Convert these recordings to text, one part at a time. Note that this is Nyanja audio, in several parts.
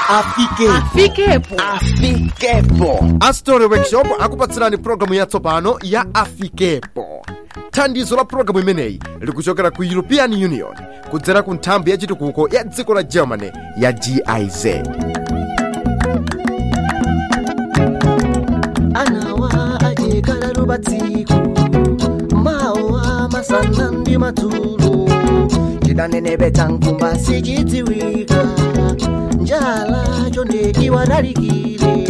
afike afikepo afikepo astori workshop akupatsirani programu yatsopano ya afikepo thandizo la programu imeneyi likuchokera ku european union kudzera ku nthambi ya chitukuko ya dziko la germany ya giz anawa ajekala lubatsiku mawa masana ndi madzulo chidanenepetsa nkumba sichidziwika njala chonde iwadalikire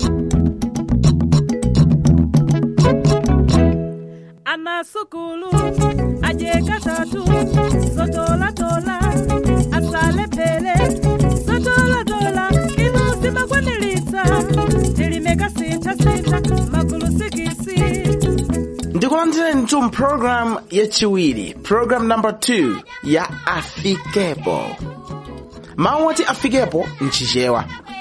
amasukulu ajekatatu zotolatola asalepele zotolatola inu simakwanilitsa tilimeka sinthasintha magulu sikisi ndikulandireni tu program yachiwiri program number 2 ya afikepo mawu oti afikepo nchichewa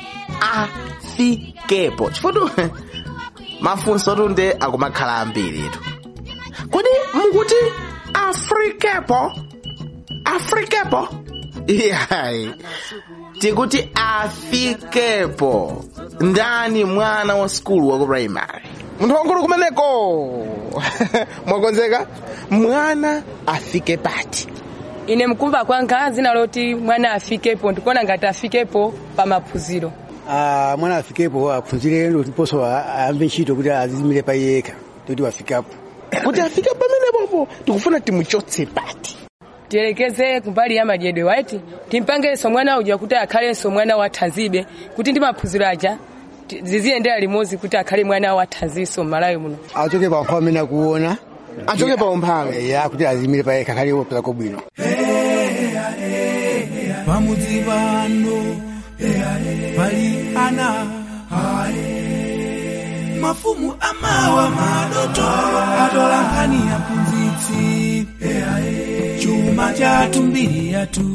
afikepo chifudu mafunso tunde akumakhala ambiritu kodi mukuti afrikepo afrikepo iyayi tikuti afikepo ndani mwana wa skulu wa ku primary munthu wankulu kumeneko mwakonzeka mwana afike pati ine mkumva kwanga zina loti mwana afikepo ndikuona ngati afikepo pa maphunziro Ah, mwana afikepo aphunzire ndiponso ayambe ntchito kuti azimire pa yekha toti wafikapo kuti afike pamenepopo tikufuna timuchotse pati tiyelekeze kumbali ya madyedwe waiti timpangenso mwana uja kuti akhalenso mwana wa thanzibe kuti ndi maphunziro aja ti- ziziyendera limodzi kuti akhale mwana wa thanzinso m'malawi muno achoke pa nkhawa amene akuona achoke pa umphawi ya kuti azimire pa yekha akhale wopezako bwino pamudzi pano pali ana mafumu amawa madoto atola nkhani ya mphunzitsi chuma chathu mbiri yathu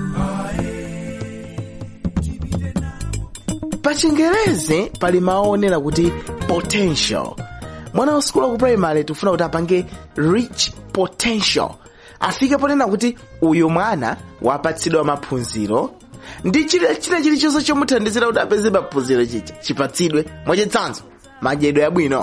pa chingerezi pali maonera kuti potential mwana wa skulu wa ku primary tikufuna kuti apange rich potential afike ponena kuti uyu mwana wapatsidwa maphunziro ndi chile china chilichonse chomuthandizira kuti apeze maphunziro chicha chipatsidwe mwachitsanzo madyedwe abwino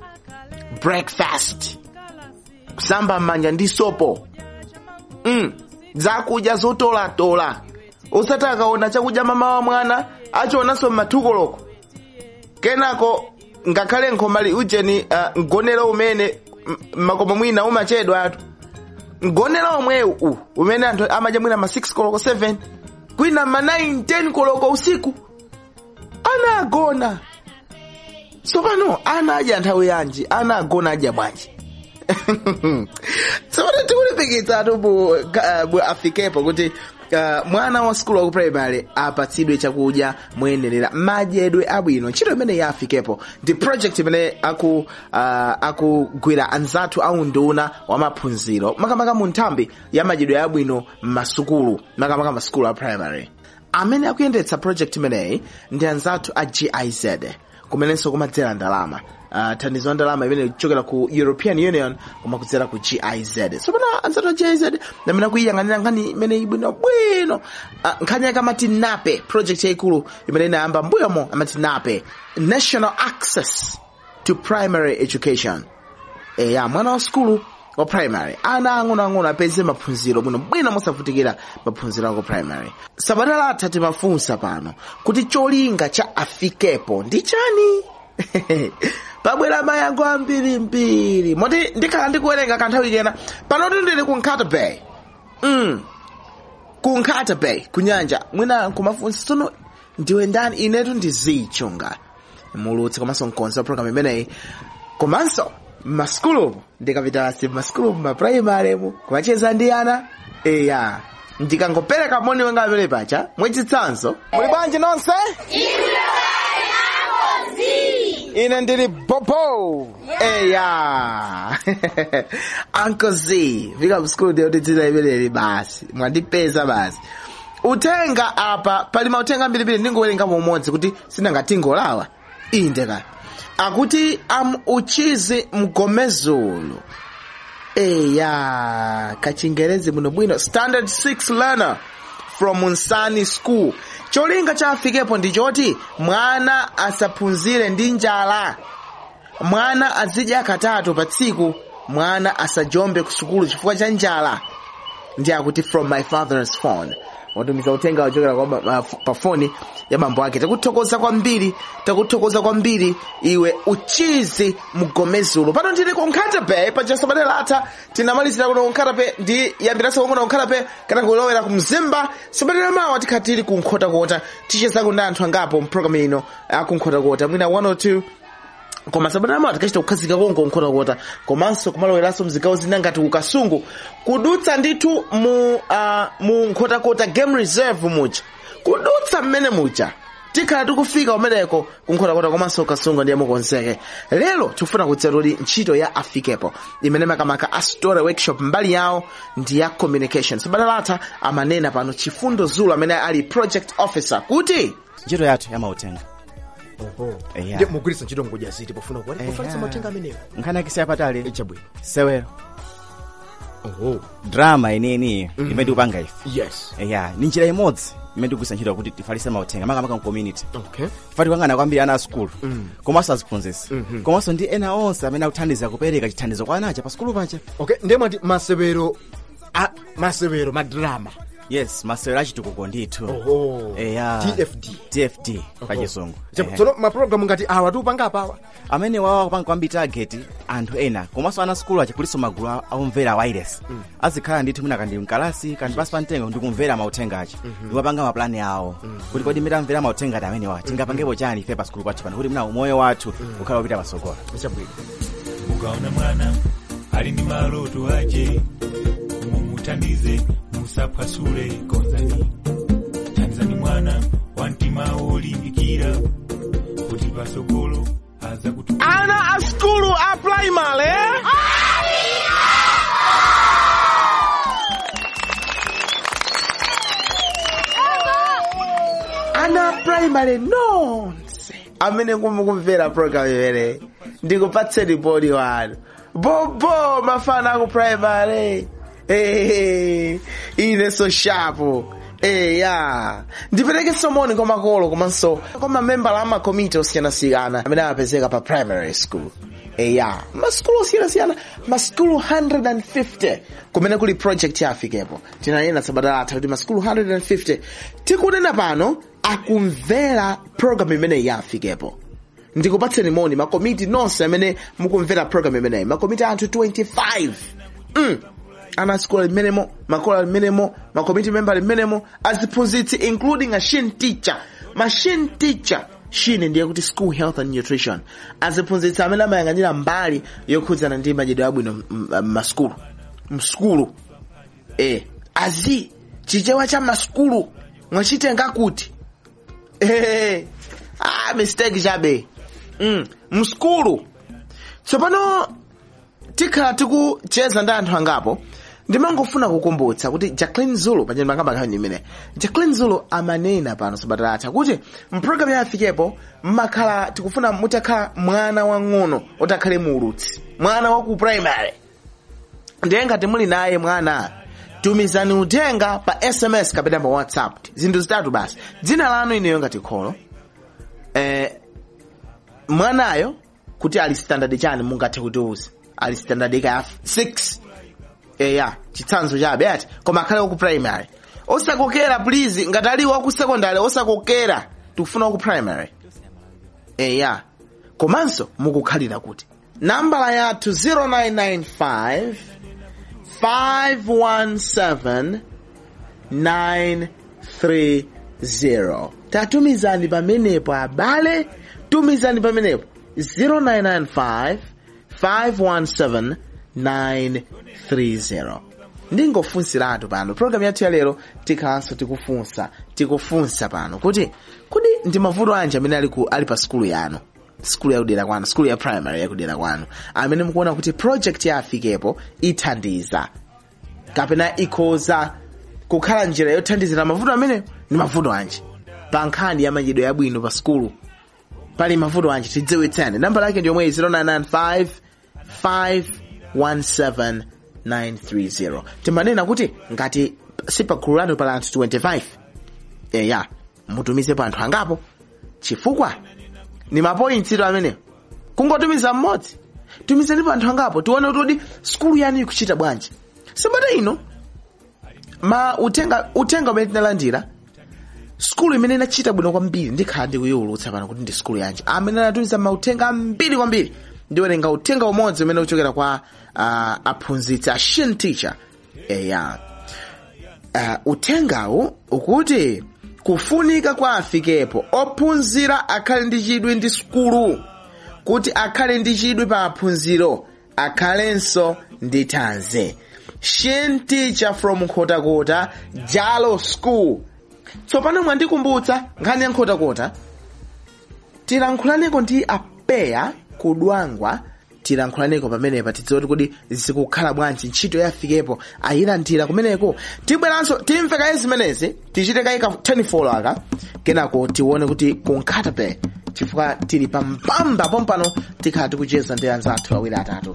breakfast kusamba m'manja ndi sopo mm. zakudya zotolatola usati akaona chakudya mama wa mwana achionanso m'mathukoloko kenako ngakhale nkhomali ujeni uh, mgonero umene m- makomo mwina umachedwa atu mgonero omwewu u umene anthu amadya mwina ma 6 koloko 7 kwina ma 9 10 koloko usiku ana agona tsopano ana adya nthawi yanji ana agona adya bwanji tsopano tikulimbikitsatu bu, ka- bu afikepo kuti uh, mwana wa skulu wa ku primary apatsidwe chakudya moyenerera madyedwe abwino ntchito imene ya afikepo ndi project imene aku uh, akugwira anzathu aunduna wa maphunziro makamaka mu nthambi ya madyedwe abwino m'masukulu makamaka masukulu a primary amene akuyendetsa project imeneyi ndi anzathu a giz kumenenso kumadzera ndalama uh, thandizo la ndalama imene kuchokera ku european union koma kudzera ku giz tsopano anzathu a giz amene akuyiyang'anira nkhani imene ibwinobwino uh, nkhani yake amati nape project yayikulu imene inayamba mbuyomo amati nape national access to primary education eya mwana wa skulu wa primary ana ang'onoang'ono apeze maphunziro bwino bwino mosavutikira maphunziro ako primary sabata latha timafunsa pano kuti cholinga cha afikepo ndi chani pabwera mayankho ambirimbiri moti ndikhala ndikuwerenga kanthawi kena panoti ndili ku nkata bay mm. ku nkata bay ku nyanja mwina kumafunsa tsono ndiwe ndani inetu ndizichonga mulutsi komanso mkonzi wa program imeneyi komanso mmaskulu ndikapitasi mmaskulu mmaprimary mu kumacheza ndi ana eya ndikangopereka moni wenga amene pacha mwachitsanzo muli bwanji nonse ine ndili bobo eya uncle z fika mskulu ndiyoti dzina imeneli basi mwandipeza basi uthenga apa pali mauthenga ambirimbiri ndingowerenga umodzi kuti sinangatingolawa inde kaya akuti am uchizi mgomezulu eya kachingerezi bwinobwino standard 6 learner from nsani school cholinga cha afikepo ndi choti mwana asaphunzire ndi njala mwana azidya katatu pa tsiku mwana asajombe ku sukulu chifukwa cha njala ndi akuti from my father's phone watumiza uthenga wachokera kwa ba- uh, pa foni ya bambo ake takuthokoza kwambiri takuthokoza kwambiri iwe uchizi mgomezulu pano ndili ku nkhatape paja sabata latha tinamalizira kuno nkhatape ndi yambiraso kongona nkhatape kana kulowera ku mzimba sabata lamawa tikhala tili ku nkhotakota tichezako ndi anthu angapo mpulogalamu ino akunkhotakota mwina 102 koma sabata amawa tikachita kukhazika konko nkhotakota komanso kumaloweranso mzigawo zina ngati kukasungu kudutsa ndithu mu uh, mu nkhotakota game reserve muja kudutsa mmene muja tikhala tikufika kumeneko kunkhotakota komanso kasungu ndiye mukonzeke lero tikufuna kudziwa kuti ntchito ya afikepo imene makamaka a story workshop mbali yawo ndi ya communication sabata latha amanena pano chifundo zulu amene ali project officer kuti ntchito yathu yamautenga Eya. ndi mugwiritsa ntchito ngodya ziti pofuna kuwali kufalitsa mauthenga amenewo nkhani yake siyapatali chabwino sewero oho drama ineyi imene tikupanga ife yes eya ni njira imodzi imene tikugwiritsa ntchito kuti tifalitse mauthenga makamaka mcommunity okay tifati kuyang'ana kwambiri ana a skulu komanso aziphunzitsi komanso ndi ena onse amene akuthandiza kupereka chithandizo kwa anacha pa skulu pacha okay ndiye mwati masewero a masewero madrama yes masewero achitukuko ndithu oho eya tfd tfd pa chisungu Chabu- Ehe. tsono mapulogalamu ngati awa tiupanga apawa amene wawa kupanga kwambiri target anthu ena komanso ana skulu acha kuliso magulu a- aumvera a wireless azikhala ndithu mwina kandi mkalasi kandi pasi pa mtengo ndikumvera mauthenga acha ndikumapanga maplani awo kuti kodi imene amvera mauthenga ati amenewa tingapangepo chani ife pa skulu pathu pano kuti mna umoyo wathu ukhala upita patsogolo chabwino mukaona mwana ali ndi maloto ache mumuthandize musaphwasule konzani thandizani mwana wa mtima wolimbikira kuti pasogolo aza kuti ana a skulu a primary ana a primary nonse amene mukumvera program imene ndikupatseni bodi wanu bobo mafana aku primary Eh, ine so shapo Eh, ya ndipereke somoni kwa makolo komanso kwa mamembala a makomiti osiyanasiyana amene amapezeka pa primary school eya maskulu osiyanasiyana maskulu 150 kumene kuli project ya afikepo tinanena sabata latha kuti maskulu 150 tikunena pano akumvera program imene ya afikepo ndikupatseni moni makomiti nonse amene mukumvera program imeneyi makomiti anthu 25 mm. ana skulu ali mmenemo makolo ali mmenemo makomiti member ali mmenemo aziphunzitsi including a shin teacher ma shin teacher shine ndiye kuti school health and nutrition aziphunzitsi amene amayang'anira mbali yokhudzana ndi madyedwe abwino mmaskulu mskulu eh azi chichewa cha maskulu mwachitenga kuti eh ah mistake chabe mm. mskulu tsopano tikhala tikucheza ndi anthu angapo ndimangofuna kukumbutsa kuti jacqueline zulu pachani makamba nkhani imene jacqueline zulu amanena pano sabata latha kuti mpulogalamu ya afikepo mmakhala tikufuna mutakhala mwana wang'ono otakhale muulutsi mwana wa ku primary ndiye ngati muli naye mwana tumizani uthenga pa sms kapena pa whatsapp zinthu zitatu basi dzina lanu ineyo ngati kholo eh, mwanayo kuti ali standard chani mungathe kutiuza ali standard ka 6 eya chitsanzo chabe ati koma akhale waku primary osakokera please ngati ali waku secondary osakokera tikufuna waku primary eya komanso mukukhalira kuti nambala yathu 0995 517 930 tatumizani pamenepo abale tumizani pamenepo 0995 517 930 ndingofunsiratu pano program yathu ya lero tikhalanso tikufunsa tikufunsa pano kuti kodi ndi mavuto anji amene ali, ku, ali pa skulu yanu skulu yakudera kwanu skulu ya primary yakudera kwanu amene mukuona kuti project ya afikepo ithandiza kapena ikhoza kukhala njira yothandizira mavuto amene ndi mavuto anji pa nkhani ya madyedwe yabwino pa skulu pali mavuto anji tidziwitseni namba lake ndi yomwe 0995 517 930 timanena kuti ngati sipa gulu lanu pala anthu 25 eya mutumizepo anthu angapo chifukwa ni mapointsiro amenewo kungotumiza mmodzi tumizanipo anthu angapo tione kuti skulu yanu ikuchita bwanji sabata ino ma utenga utenga umene tinalandira skulu imene inachita bwino kwambiri ndikhala ndikuyiwulutsa pano kuti ndi skulu yanji amene anatumiza mautenga ambiri kwambiri ndiwerenga uthenga umodzi umene uchokera kwa uh, aphunzitsi a shin teacher eya uh, uthengawu ukuti kufunika kwa afikepo ophunzira akhale ndi chidwi ndi skulu kuti akhale ndi chidwi pa maphunziro akhalenso ndi thanzi shin teacher from nkhotakota jalo school tsopano mwandikumbutsa nkhani ya nkhotakota tilankhulaneko ndi apeya kudwangwa tilankhulaneko pamenepa tidziwe kuti zikukhala bwanji ntchito yafikepo ayilandira kumeneko tibweranso timve kaye zimenezi tichite kaye ka 10 aka kenako tione kuti kunkhata pe chifukwa tili pampamba pompano tikhala tikucheza ndi anzathu awiri atatu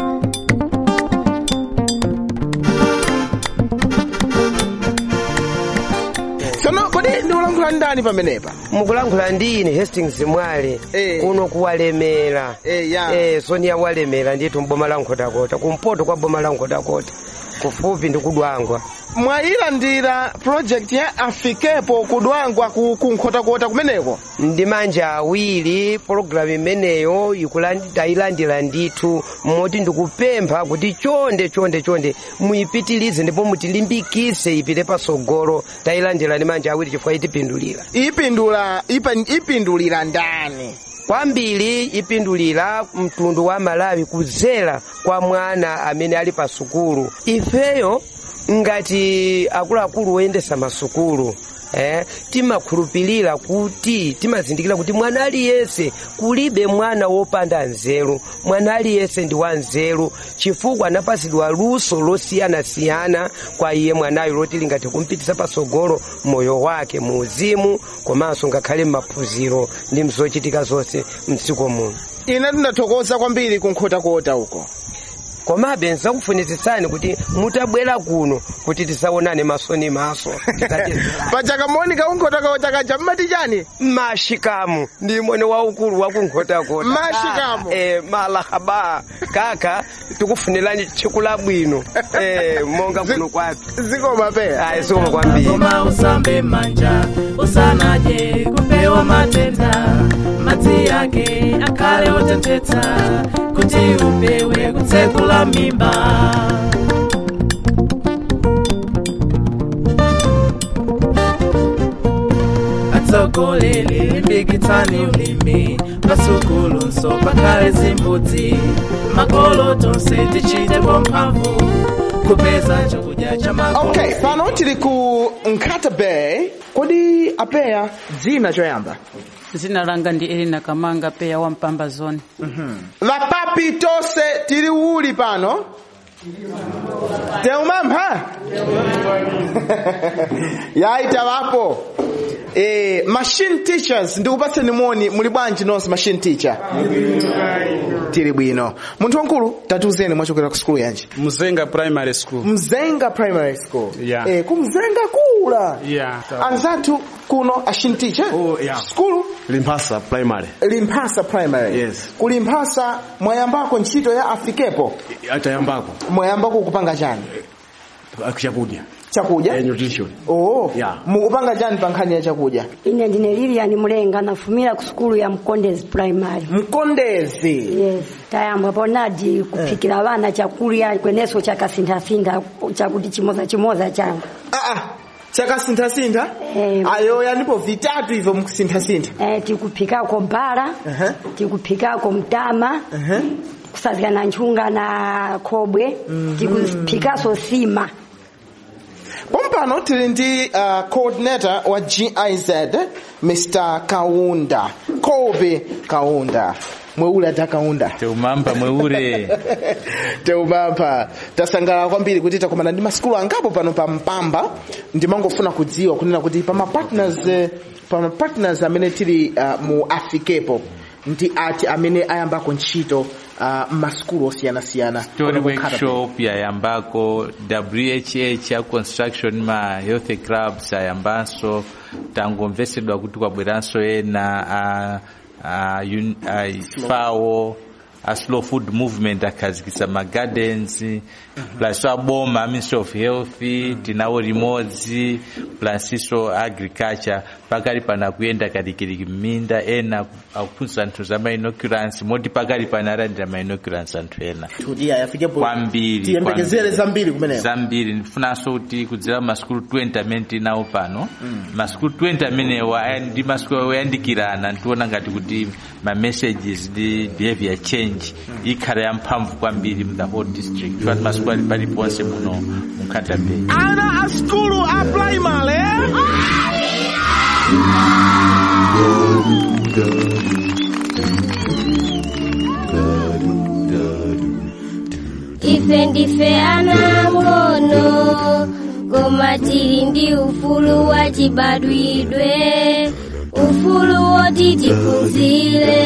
tsono kodi ndikulankhula ndani pamenepa mukulankhula ndi ine hastings mwale Eh. kuno kuwalemera Eh, ya. eh, sonia walemera ndithu mboma la nkhotakota kumpoto kwa boma la nkhotakota kufupi ndi kudwangwa mwayilandira project ya afikepo kudwangwa ku ku nkhotakota kumeneko ndi manja awiri pologalamu imeneyo ikulandi- tayilandira ndithu moti ndikupempha kuti chonde chonde chonde muyipitilize ndipo mutilimbikise ipite pasogolo tayilandira ndi manja awiri chifukwa itipindulira ipindula ipa- ipindulira ndani kwambiri ipindulira mtundu wa malawi kudzera kwa mwana amene ali pa sukulu ifeyo ngati akuluakulu oyendesa masukulu eh, timakhulupirira kuti timazindikira kuti mwana aliyense kulibe mwana wopanda nzeru mwana aliyense ndi wa nzeru chifukwa anapasidwa luso losiyanasiyana kwa iye mwanayo loti lingathe kumpitisa pasogolo moyo wake mu uzimu komanso ngakhale m'maphunziro ndi mzochitika zonse mdziko muno ine tindathokoza kwambiri ku nkhotakota uko komabe nzakufunitsitsani kuti mutabwera kuno kuti tisaonane maso ni maso tikatizirana. pachakamoni kaunkhotakota kaja mmati chani mashikamu ndi mwene waukulu wa kunkhotakota Mashikamu. Ah, eh, malahaba kaka tikufunirani tsiku labwino eh, monga kuno kwathu zikoma peya ayi zikoma kwambiri Koma usambe manja usanaje kupewa matenda madzi yake akhale oteteza kuti upewe kutsekula mimba atsogoleri limbikitsani ulimi pasukulu nso pakhale zimbudzi makolo tonse tichitepo mphamvu kupeza chakudya cha makolo okay pano tili ku nkhata bay kodi apeya dzina choyamba dzina langa ndi elina kamanga peya wa mpamba zone vapapi tonse tili uli pano teumamha yaita vapo Eh, machine teachers ndikupatseni moni muli bwanji nonse machine teacher tili bwino munthu wankulu tatiuzeni mwachokera ku skulu yanji Mzenga Primary School. mzenga primary school Yeah. eh, kumzenga kula Yeah. anzathu kuno machine teacher Oh, yeah. skulu Limpasa Primary. limphasa primary Yes. kulimphasa mwayambako ntchito ya afikepo Atayambako. mwayambako kupanga chani Chakudya. chakudya Eh, nutrition. oh Yeah. mukupanga chani pa nkhani ya chakudya ine ndine lilian mulenga nafumira ku sukulu ya mkondezi primary mkondezi yes tayamba ponadi kuphikira vana chakurya kweneso chakasinthasintha chakuti chimoza chimoza changu ah, ah. chakasinthasintha Eh. ayo yanipo vitatu hivyo mkusinthasintha eh, tikuphikako mbala uh-huh. tikuphikako mtama uh-huh. kusazika na nchunga na khobwe tikuphikaso sima pompano tili ndi uh, coordinator wa giz mr kaunda kobe kaunda mweule ata kaunda teumamba mweure teumamba tasangalala kwambiri kuti takumana ndi masikulu angapo pano pa mpamba ndimangofuna kudziwa kunena kuti pa mapartners eh, pa mapartners amene tili uh, mu afikepo ndi ati amene ayambako ntchito uh, masukulu osiyanasiyana story Kuno kukhata workshop yayambako whh ya construction ma health clubs ayambanso tangomvesedwa kuti kwabweranso ena a, a, un, a fawo a slow food movement akhazikisa ma gardens plus aboma ministry of health tinawo limodzi plus iso agriculture pakali pana kuyenda kalikiliki mminda ena akuphunzitsa anthu za ma inoculants moti pakali pana alandira ma inoculants anthu ena kuti ayafikepo kwambiri tiyembekezere kwambiri. zambiri kumeneko zambiri ndifunanso kuti kudzera masukulu 20 amene tinawo pano masukulu 20 amenewa aya ndi masukulu oyandikirana ntiona ngati kuti ma messages ndi behavior change ikhala yamphamvu kwambiri mu the whole district kuti masukulu ali paliponse muno mu nkhata bay ana a skulu a primary ife ndife ana ngono koma tili ndi ufulu wa chibadwidwe ufulu woti tiphunzire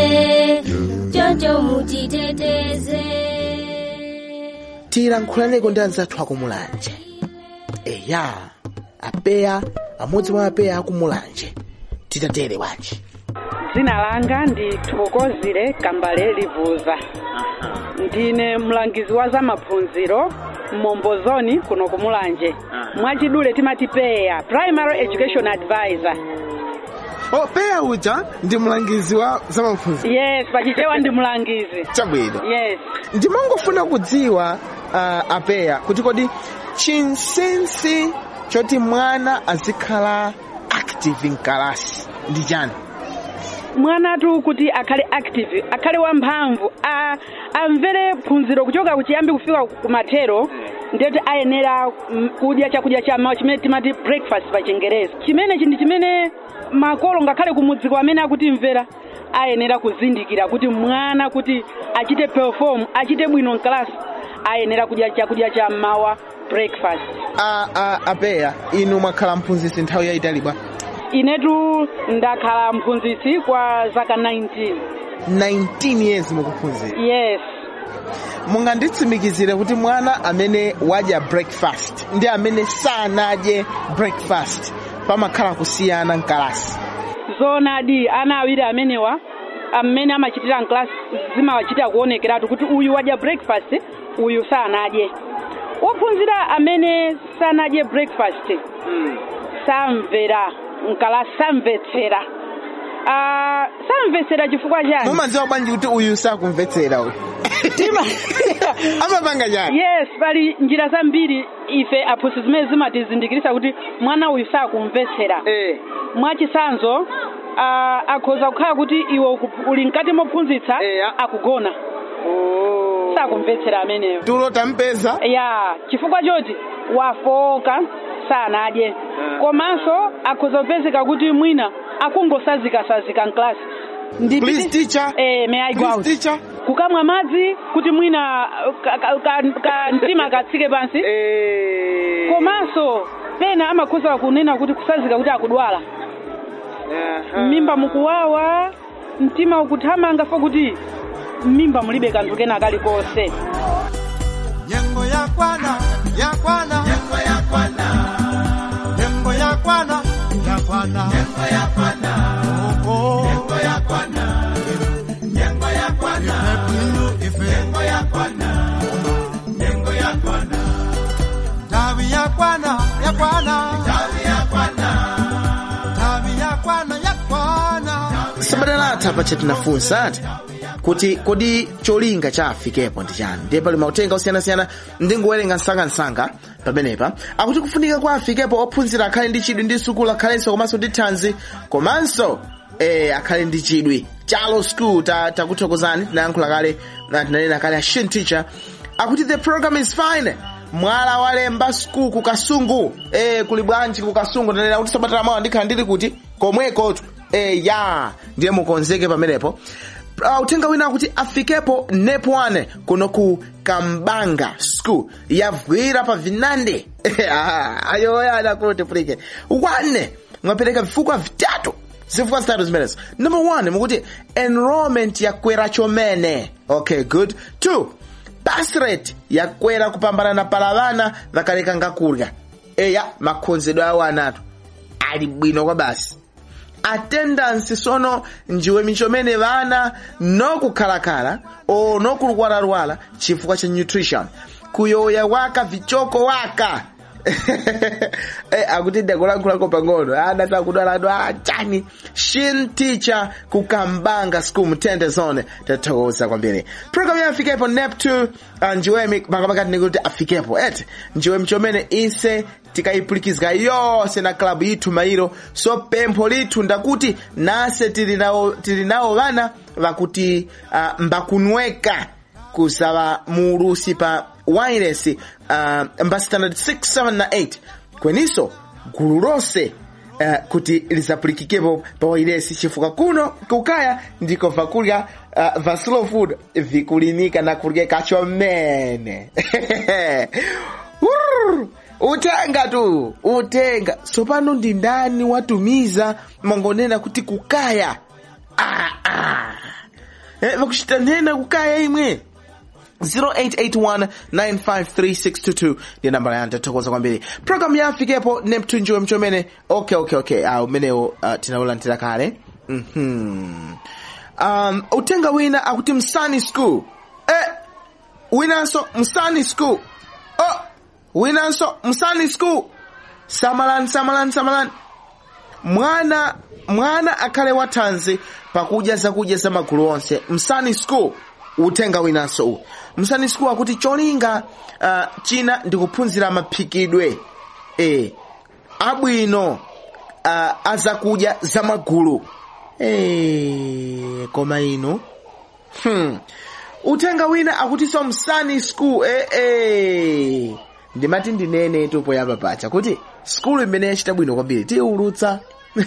choncho mutiteteze tilankhulaneko ndi anzathu akumulanje eya apeya amodzi mwa apeya akumulanje titatere wanji dzina langa ndi thokozile kambale livuza ndine mlangizi wa za maphunziro mmombozoni kuno kumulanje mwachidule timati peya primary education advisor oh peya uja ndi mlangizi wa zamaphunziro yes pachichewa ndi mlangizi chabwino yes ndimangofuna kudziwa uh, apeya kuti kodi chinsinsi choti mwana azikhala active mkalasi ndi chani mwanatu kuti akhale active akhale wamphamvu a- amvere phunziro kuchoka kuchiyambi kufika kumathero ndeti ayenera mm, kudya chakudya cha mawa chimene timati breakfast pa chingerezi chimenechi ndi chimene makolo ngakhale kumudziko amene akutimvera ayenera kuzindikira kuti mwana kuti achite perform achite bwino mkalasi ayenera kudya chakudya cha mawa breakfast a, a, apeya inu mwakhala mphunzitsi nthawi yayitali bwa inetu ndakhala mphunzitsi kwa zaka 19 19 years mukuphunzira yes munganditsimikizire kuti mwana amene wadya breakfast ndi amene sanadye breakfast pamakhala kusiyana mkalasi zonadi ana awiri amenewa amene amachitira mklasi zimawachitira kuonekeratu kuti uyu wadya breakfast uyu sanadye wophunzira amene sanadye breakfast samvera mkalasi samvetsera uh, samvetsera chifukwa chani mumadziwa bwanji kuti uyu sakumvetsera uyu amapanga chani yes pali njira zambiri ife aphunzitsi zimene zimatizindikirisa kuti mwana uyu sakumvetsera mwachisanzo uh, akhoza kukhala kuti iwe uku- uli mkati mophunzitsa akugona sakumvetsera ameneyo tulo tampeza ya chifukwa choti wafoka sanadye komanso akhoza kupezeka kuti mwina akungosazikasazika mklasi Please, teacher. Eh, may I go Please, out? teacher. kukamwa madzi kuti mwina ka- ka- ka- ka- mtima katsike pansi komanso pena amakhoza kunena kuti kusazika kuti akudwala mmimba mukuwawa mtima ukuthamanga fo kuti mmimba mulibe kanthu kena kalikonse Nyengo ya kwana, ya kwana, nyengo ya kwana, nyengo ya kwana, ya kwana, nyengo ya kwana, oh, nyengo ya kwana, nyengo ya kwana, nyengo ya kwana, nyengo ya kwana, tawi ya kwana, ya kwana, tawi ya kwana, tawi ya kwana, ya kwana. sabadalata pacha tinafunsa ati kuti kodi cholinga cha afikepo ndi chani ndiye pali mautenga osiyanasiyana ndingowerenga msangamsanga pamenepa akuti kufunika kwa afikepo ophunzira akhale ndi chidwi ndi sukulu akhalenso komanso ndi thanzi komanso eh, akhale ndi chidwi chalo school ta- takuthokozani tinayankhula kale na tinanena kale a shin teacher akuti the program is fine mwala walemba school ku kasungu eh, kuli bwanji ku kasungu tanena kuti sabatala mawa ndikhala ndili kuti komwekotu eh, ya ndiye mukonzeke pamenepo Uh, uthenga wina akuti afikepo nepo wane kuno ku kambanga school yavwira pa vinande Ah, ayoya anakuti pulike wane mwapereka vifukwa vitatu zifukwa zitatu zimenezo number one mukuti enrollment yakwera chomene okay good two pass rate yakwera kupambana na pala vana vakaleka ngakurya eya makhonzedwe awo anatu ali bwino kwa basi attendance sono njiwe michomene vana nokukhalakhala o nokulwalawala chifukwa cha nutrition kuyoya waka vichoko waka eh, akuti ndakulankhulako pang'ono ana sakudwaladu achani shin teacher kukambanga school mtende zone tathokoza kwambiri program ya afikepo nep2 uh, njiwemi pakapakati nikuti afikepo ete njiwe mchomene ise tikayipulukizga yonse na klabu yithu mairo so pempho lithu ndakuti nase tili nawo tili nawo vana vakuti uh, mbakunweka kusava muulusi pa wireless uh, mba standard 6 7 na 8 kweniso gulu lonse uh, kuti lizapulikikepo pa wireless chifukwa kuno kukaya ndiko vakulya uh, va slow food vikulimika na kuryeka chomene Urr! utenga tu utenga sopano ndi ndani watumiza mangonena kuti kukaya ah, ah. Eh, vakuchita nena kukaya imwe 0881953622 ndiye nambala yanu tathokoza kwambiri program ya afikepo neptunjiwe mchomene okay okay okay ah, umenewo uh, tinaulandira kale mhm um, utenga wina akuti msani school eh, winanso msani school oh, winanso msani school samalani samalani samalani mwana mwana akhale wathanzi pakudya zakudya za magulu onse msani school utenga winanso uwu msani school akuti cholinga uh, china ndikuphunzira maphikidwe e, abwino uh, azakudya za magulu e, koma ino hmm. utenga wina akutinso msani school e, e. ndimati ndinene tupo yapa pacha kuti skulu imene yachita bwino kwambiri tiulutsa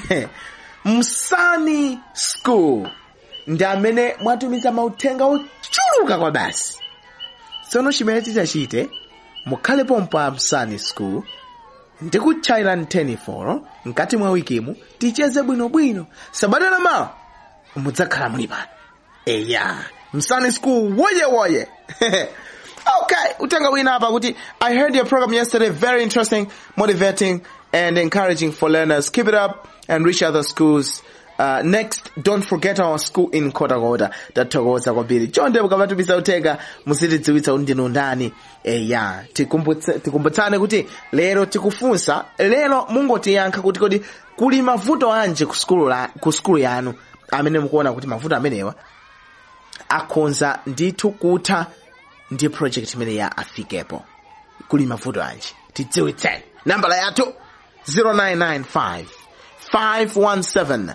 msani school ndi amene mwatumiza mauthenga ochuluka kwa basi tsono chimene tichachite mukhale pompo a msani school ndikutchaira mtenifolo mkati mwa wikimu ticheze bwinobwino sabata la mawa mudzakhala muli pano eya msani school woye woye okay utenga wina hapa kuti i heard your program yesterday very interesting motivating and encouraging for learners keep it up and reach other schools Uh, next don't forget our school in kotakota tathokoza kwambiri chonde mukapatumiza uthenga muzitidziwitsa kuti ndinu ndani eya tikumbutse- tikumbutsane kuti lero tikufunsa lero mungotiyankha kuti kodi kuli mavuto anji ku skulu la- ku skulu yanu amene mukuona kuti mavuto amenewa akhonza ndithu kutha ndi project imene ya afikepo kuli mavuto anji tidziwitseni nambala yathu 0995 517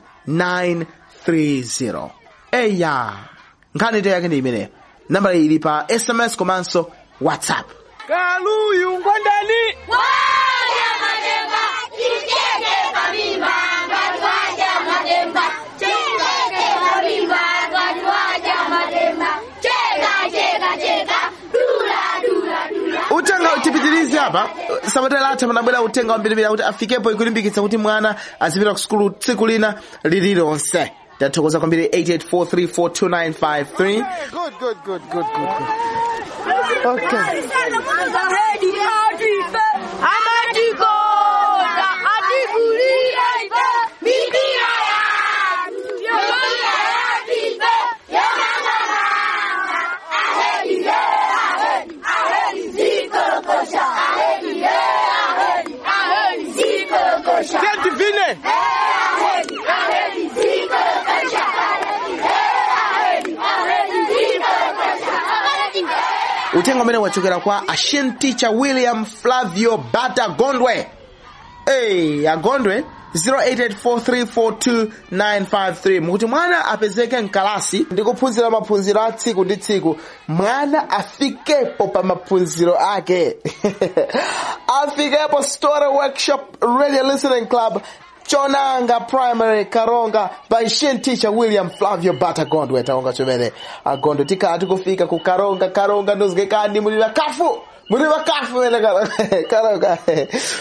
930 eya nkhani yake ndi imeneyo nambala ili pa sms komanso whatsapp kaluyu ngondani Waja mademba, ticheke kabimba, ngatwaja mademba, ticheke kabimba, ngatwaja mademba, cheka cheka cheka, dula dula dula. utenga tipitirize apa sabata latha panabwera utenga wambirimbiri kuti afikepo ikulimbikitsa kuti mwana azipita ku sukulu tsiku lina lililonse tathokoza kwambiri 88434295 good good good good good okay Amatikoza, atikulia ife, mipira yatu, mipira yatu ife, yonang'ananga. Aheri ye, aheri, aheri zikolokosha. Aheri ye, aheri, aheri zikolokosha. Senti vine. Aheri, aheri zikolokosha. Aheri ye, aheri, aheri zikolokosha. Aheri ye. utenga umene wachokera kwa ashen teacher william flavio bata gondwe hey, agondwe 0884342953 mukuti mwana apezeke mkalasi ndi kuphunzira maphunziro a tsiku ndi tsiku mwana afikepo pa maphunziro ake afikepo story workshop radio listening club chonanga primary karonga by shin teacher william flavio bata gondwe taonga chomene agondo tikhala tikufika ku karonga karonga ndozikekani muli vakafu muli vakafu mene karonga karonga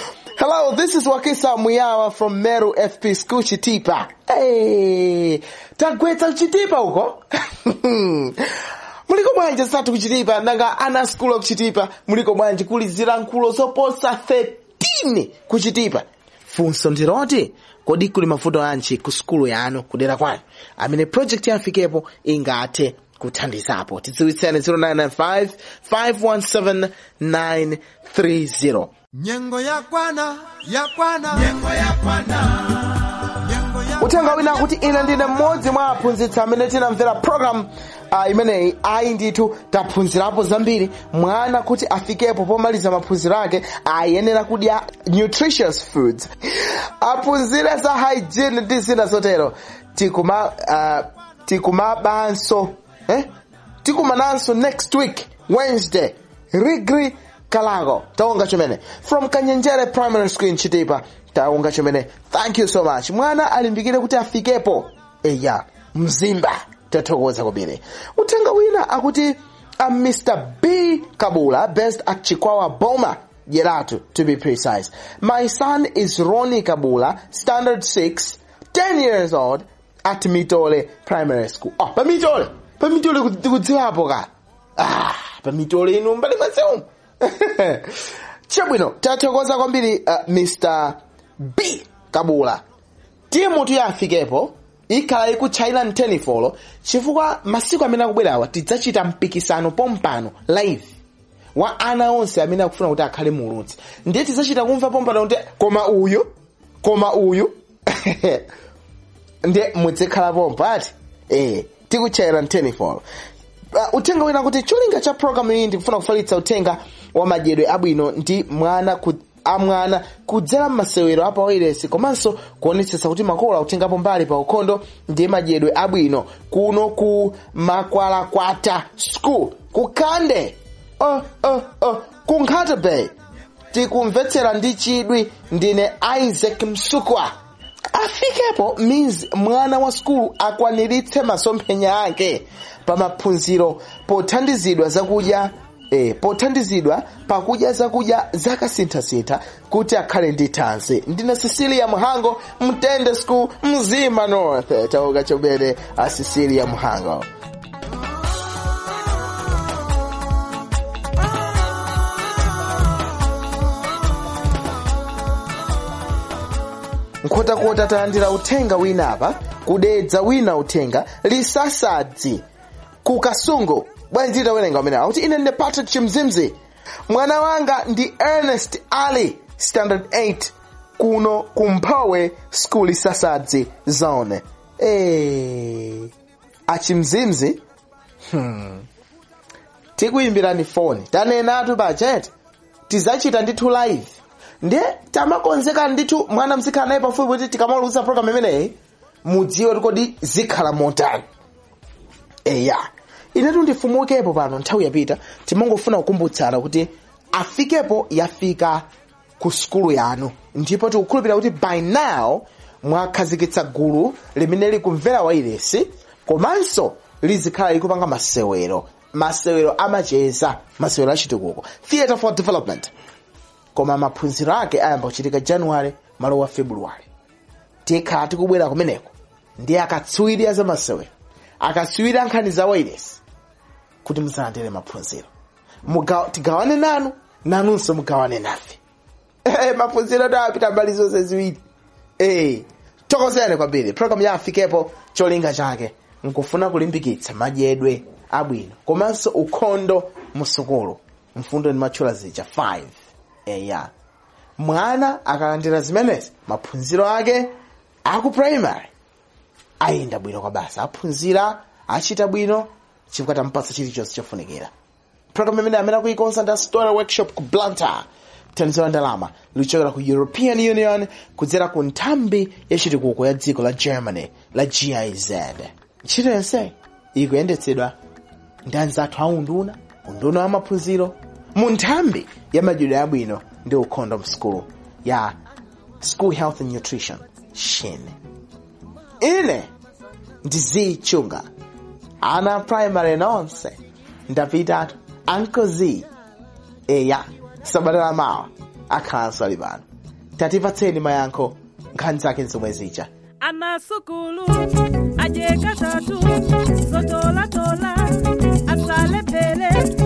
Hello, this is Wakisa Muyawa from Meru FP School Chitipa. Hey, tagwetsa Chitipa huko? muliko bwanji satu kuchitipa nanga ana school of chitipa muliko bwanji kuli zilankhulo zoposa 13 kuchitipa funso ndiroti kodi kuli mavuto anji ku skulu yanu kudera kwanu amene project yafikepo ingathe kuthandizapo tidziwitseni 0995 517 930 nyengo yakwana yakwana nyengo yakwana uthenga wina kuti ine ndine mmodzi mwa aphunzitsi amene tinamvera program uh, imeneyi ayi ndithu taphunzirapo zambiri mwana kuti afikepo pomaliza maphunziro ake ayenera kudya nutritious foods aphunzire za hygiene ndi zina zotero tikuma uh, tikumabanso eh? tikumananso next week wednesday rigri kalago taonga chomene from kanyenjere primary school in chitipa taonga chomene thank you so much mwana alimbikire kuti afikepo eya mzimba tathokoza kwambiri uthenga wina akuti a mr b kabula based at chikwawa boma Yeratu, to be precise. My son is Ronnie Kabula, standard 6, 10 years old, at Mitole Primary School. Oh, pa Mitole! Pa Mitole kudziwapo ka. Ah, pa Mitole inu mbali mwaseum. Chabwino, tathokoza kwambiri uh, Mr. B Kabula. Timu tu yafikepo, ikhala ikutchayira mtenifolo chifukwa masiku amene akubwerawa tidzachita mpikisano pompano live wa ana onse amene akufuna kuti akhale mulutsi ndiye tidzachita kumva pompano kuti koma uyu koma uyu ndiye muzikhala pompo ati eh tikutchayira mtenifolo uh, uthenga wina kuti cholinga cha programu iyi ndikufuna kufalitsa uthenga wa madyedwe abwino ndi mwana ku amwana kudzera m'masewero apa wailesi komanso kuonetsetsa kuti makolo akutengapo mbali pa ukhondo ndi madyedwe abwino kuno ku makwalakwata school ku kande oh, oh, oh, ku nkhata bay tikumvetsera ndi chidwi ndine isaac msukwa afikepo means mwana wa skulu akwaniritse masomphenya ake pa maphunziro pothandizidwa zakudya eh, pothandizidwa pakudya zakudya zakasinthasintha kuti akhale ndi thanzi ndine cecilia muhango mtende school mzima north tauka chomene a cecilia muhango nkhotakota talandira uthenga wina apa kudedza wina uthenga lisasadzi ku kasungu bwanji titawerenga umene akuti ine ndine patrick chimzimzi mwana wanga ndi ernest ali standard 8 kuno kumphowe school lisasadzi zone e achimzimzi hmm. tikuyimbirani foni tanenatu bajeti tizacita ndithu live ndiye tamakonzeka ndithu mwana mzikhala naye pafupi kuti tikamaliza program imeneyi mudziwe kuti kodi zikhala motani eya inetu ndifumukepo pano nthawi yapita timangofuna kukumbutsana kuti afikepo yafika ku skulu yanu ndipo tikukhulupirira kuti by now mwakhazikitsa gulu limene likumvera wailesi komanso lizikhala likupanga masewero masewero amacheza masewero achitukuko theatre for development koma maphunziro ake ayamba kuchitika januwale malo wa februwale tikhala tikubwera kumeneko ndi akatswiri a zamasewero akatswiri a nkhani za wailesi kuti muzalandire maphunziro Muga- tigawane nanu nanunso mugawane nafe Eh, maphunziro ati apita mbali zonse ziwiri Eh, tokozeni kwambiri program ya afikepo cholinga chake nkufuna kulimbikitsa madyedwe abwino komanso ukhondo musukulu mfundo ndi matchula zija 5 eya mwana akalandira zimenezi maphunziro ake aku primary ayenda bwino kwa basa aphunzira achita bwino chifukwa tampatsa chilichonse chofunikira program imene amene akuikonza ndi story workshop ku blantyre thandizo la ndalama lichokera ku european union kudzera ku nthambi yachitukuko ya dziko la germany la giz ntchito yonse ikuyendetsedwa ndi anzathu a unduna unduna wa maphunziro mu nthambi ya madyedwe abwino ndi ukhondo msukulu ya school health and nutrition shin ine ndizichunga ana primary nonse ndapitatu Uncle Z eya sabata la mawa akhalanso ali pano tatipatseni mayankho nkhani zake zomwe zija anasukulu ajeka tatu zotolatola asalephele